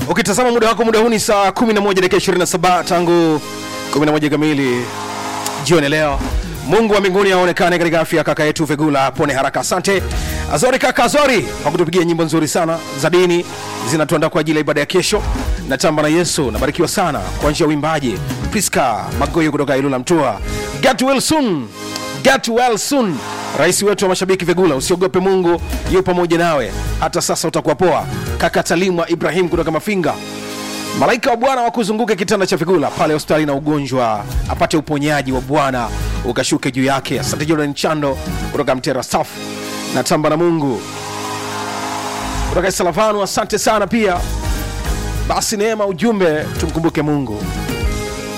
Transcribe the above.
ukitazama muda wako muda huu ni saa 11 dakika 27 tangu 11 kamili jioni leo mungu wa mbinguni aonekane katika afya ya kaka yetu vegula pone haraka asante azori kaka azori kwa kutupigia nyimbo nzuri sana za dini zinatuandaa kwa ajili ya ibada ya kesho natamba na yesu nabarikiwa sana kwa njia ya uimbaji priska magoyo kutoka ilula mtua get well soon get well soon rais wetu wa mashabiki vegula usiogope mungu yu pamoja nawe hata sasa utakuwa poa kaka talimwa ibrahim kutoka mafinga malaika wa bwana wakuzunguke kitanda cha vigula pale hospitali na ugonjwa apate uponyaji wa bwana ukashuke juu yake asante jordan chando kutoka mtera staff na tamba na mungu kutoka salavanu asante sana pia basi neema ujumbe tumkumbuke mungu